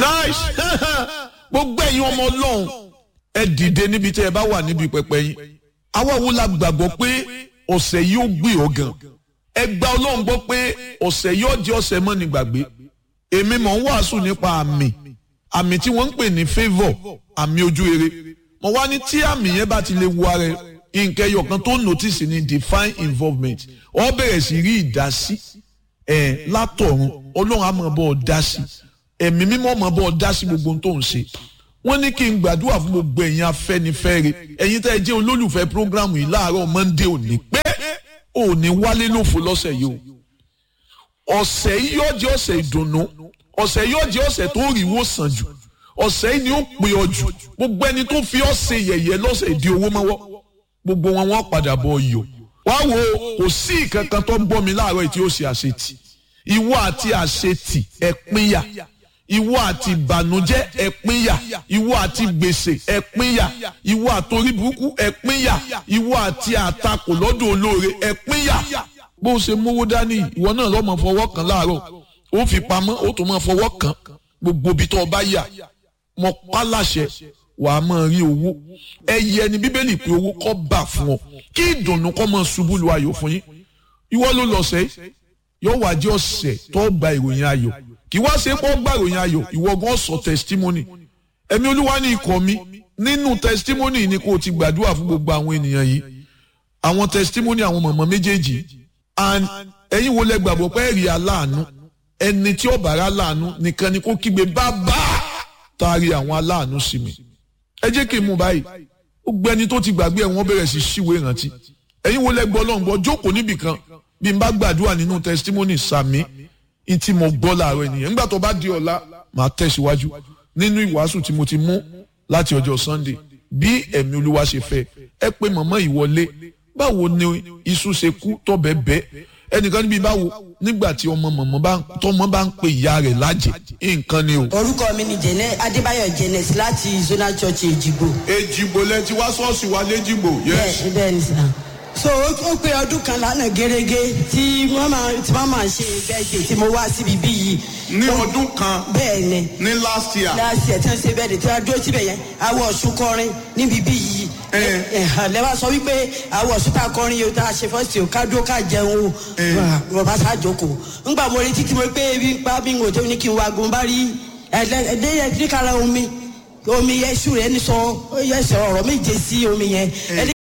nice gbogbo ẹ̀yin ọmọ ọlọ́run ẹ dìde níbi tí ẹ bá wà níbi pẹpẹ yín àwa wo la gbàgbọ́ pé ọ̀sẹ̀ yìí ó gbé ọ gan ẹ gba ọlọ́run gbọ́ pé ọ̀sẹ̀ yìí ó jẹ́ ọ̀sẹ̀ mọ́ ní gbàgbé èmi mọ̀ ń wàásù nípa àmì àmì tí wọ́n ń pè ní favour àmì ojú rere mo wá ní tí àmì yẹn bá ti lè wo ara ẹ nǹkan ẹyọ kan tó notice ní divine involvement ọ bẹ̀rẹ̀ sí rí ìdásí ẹ̀ látọ̀run ọlọ́run á máa bọ́ ọ dá sí ẹ̀mí mímọ́ máa bọ́ ọ dá sí gbogbo ohun tó ń ṣe wọ́n ní kí n gbàdúrà fún gbogbo ẹ̀yin afẹ́nifẹ́re ẹ̀yin tẹ́ ẹ jẹ́ olólùfẹ́ programu yìí láàárọ̀ monday òní pé òní wálé lófo lọ́sẹ̀ yìí o ọ̀sẹ̀ yìí yóò jẹ́ ọ̀sẹ̀ ìdùnnú ọ̀sẹ̀ yìí yóò jẹ́ ọ̀sẹ̀ tó rí wò sàn jù ọ̀sẹ̀ yìí ni ó pè ọ jù gbogbo ẹni tó fi ọ́ ṣe yẹ̀yẹ́ lọ́sẹ̀ ìdí owó mọ́wọ́ gbogbo wọn wọ́n padà bọ̀ iyọ̀ wá wo kò sí ìkankan tó ń bọ́ mi láàárọ̀ yìí tí ó ṣe àṣetì ìwọ àti àṣetì ẹ pínyà ìwọ àti ìbànújẹ́ ẹ pínyà ìwọ àti gbèsè ẹ pínyà ìwọ àtorí burúkú ẹ pínyà ìwọ àti àtakò lọ́dọ̀ olóore ẹ pínyà bó o ṣe mówó dání ìwọ náà lọ́mọ fọwọ́ kan láàárọ̀ ó fi pamọ́ ó tún máa fọwọ́ kan gbogbo ibi tó o bá yà mọ pálàṣẹ wà á máa rí owó ẹyẹ ni bíbélì pé owó kọ́ bà fún ọ kí ìdùnnú kọ́ máa ṣubú lu ayọ̀ fún yín ìwọ ló lọ sẹ́yìn yóò wá jẹ́ ọ̀sẹ̀ tó gba ìròyìn ayọ̀ kì wá ṣe pọ́ gba ìròyìn ayọ̀ ìwọ gan sọ testimony ẹ̀mí olúwa ní ikọ̀ mi nínú testimony ni kò ti gbàdúrà fún gbogbo àwọn ènìyàn yìí àwọn testimony àwọn mọ̀mọ́ méjèèjì and ẹ̀yin wo lẹ gbàgbọ́ pé ẹ̀rí aláàánú ẹni tí ó bára láàánú nìkan ni kó kígbe bàbá taari àwọn aláàánú sí mi ẹ jẹ́ kí n mú báyìí ó gbé ẹni tó ti gbàgbé ẹ̀ wọ́n bẹ̀rẹ̀ sí ṣíwèé ìrántí ẹ̀yin wo lẹ gbọ́ lọ́ngbọ́ jókòó níbìkan bí n bá gbàdúrà nínú testimony sàmí ntí mo gbọ́ láàárọ̀ ènìyàn nígbà tó bá di ọ̀la màá tẹ̀síwájú nínú ìwàásù tí mo ti mú láti ọjọ́ sunday bí ẹ̀mí olúwa ṣe fẹ́ ẹ pé mọ̀mọ́ ìwọlé báwo ni iṣu ṣe kú tọ́bẹ̀ bẹ́ ẹnìkan níbi báwo nígbà tí ọmọ mọ̀mọ́ bá tọmọ bá ń pe ìyá rẹ̀ lájẹ nǹkan ni o. orúkọ mi ni jẹnẹ adébáyọ̀ jẹnẹs láti zonal church èjìgbò. èjìgbò lẹ ti wá ṣọ́ọ̀ṣì wa léjìgbò. bẹ́ẹ̀ bẹ́ẹ̀ ni sà so ó pé ọdún kan lánàá gẹ́gẹ́ tí wọ́n máa tí wọ́n máa ṣe bẹ́ẹ̀dẹ̀ tí mo wá síbi bí yìí. ní ọdún kan bẹ́ẹ̀ ni. ní last year. last year tí wọ́n ṣe bẹ́ẹ̀dẹ̀ tí wọ́n dúró síbẹ̀ yẹn awọ ọ̀ṣun kọrin níbi bí yìí. lẹ́wà sọ wípé awọ ọ̀ṣun tá a kọrin yìí tá a ṣe fọ́ọ̀sì o ká dúró ká jẹun o bàbá sá jókòó. ńgbà mo retí tí mo pé ebi ń pa bí n kò tó ní kí n wá gun bá rí ẹ̀ẹ́dẹ́yẹ kíkàrà omi omi yẹn sùn rẹ ní sọ yẹn sọ ọ̀rọ̀ méje sí omi yẹn ẹni